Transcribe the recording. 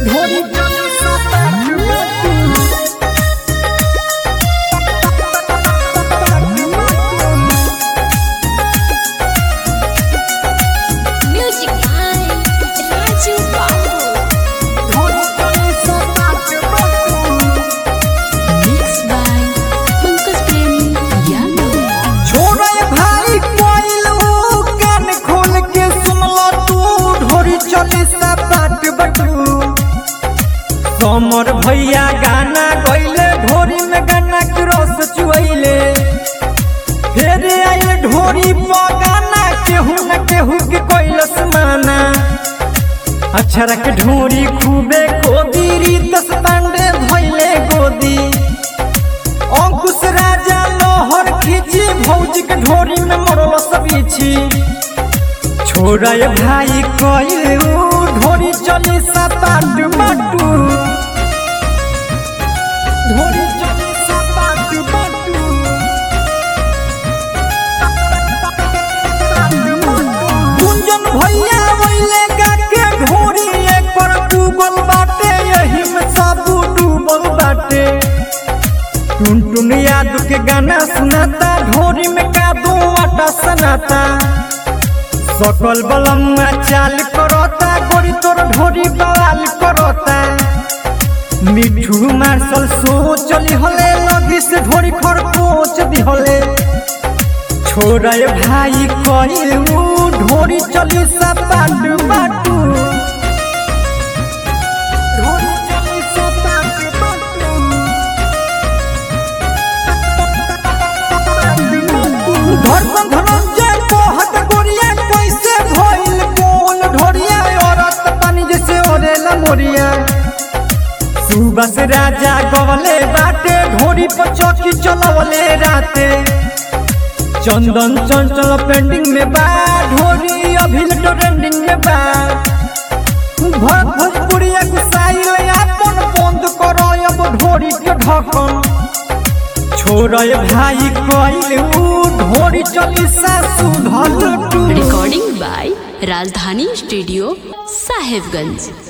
ढोरी चली सपाट बाटू Music by Raju Babu. ढोरी चली सपाट बाटू Mixed by Pankaj Premi Yadav. छोड़े भाई कोइल ऊ कान खोल के सुनला तू ढोरी चली सपाट बटू समर भैया गाना गइले ढोरी में गाना के रस चुइले फिर आइल ढोरी पर गाना केहू न केहू के कोइलस माना अक्षर के ढोरी खूबे गोदी रीतस पांडे भइले गोदी अंकुश राजा लोहर खींची भौजी के ढोरी में मरल सबीछी छोड़ा ये भाई कइलू ढोरी चली सपाट बाटू ढोरी चली सपाट बाटू गुंजन भैया वैले के ढोरी एक पर डूबल बाटे यही में सब डूबल बाटे टुन टुन याद के गाना सुनाता ढोरी में का दो आटा सनाता सकल बलम्मा चाल करता गोरी तोर ढोरी बवाल करता मिठू मार्शल सो चली हले लगी से ढोरी खरकोच दिहले छोड़ा ये भाई कइलू ढोरी चली सपाट बाटू ढोरी चली सपाट बाटू धर्म धनंजय मोहत गोरिया कैसे भइल बोल ढोरिया औरत पानी जैसे ओरेला मोरिया सुबस राजा गवले बाटे ढोरी पर चौकी चलवले राते चंदन चंचल पेंडिंग में बा ढोरी अभी ट्रेंडिंग में बा भर भोजपुरिया गुसाइल अपन बंद करो अब ढोरी के ढकन छोड़ भाई कइलू ढोरी चली सासु धल टू Recording by Rajdhani Studio, Sahibganj.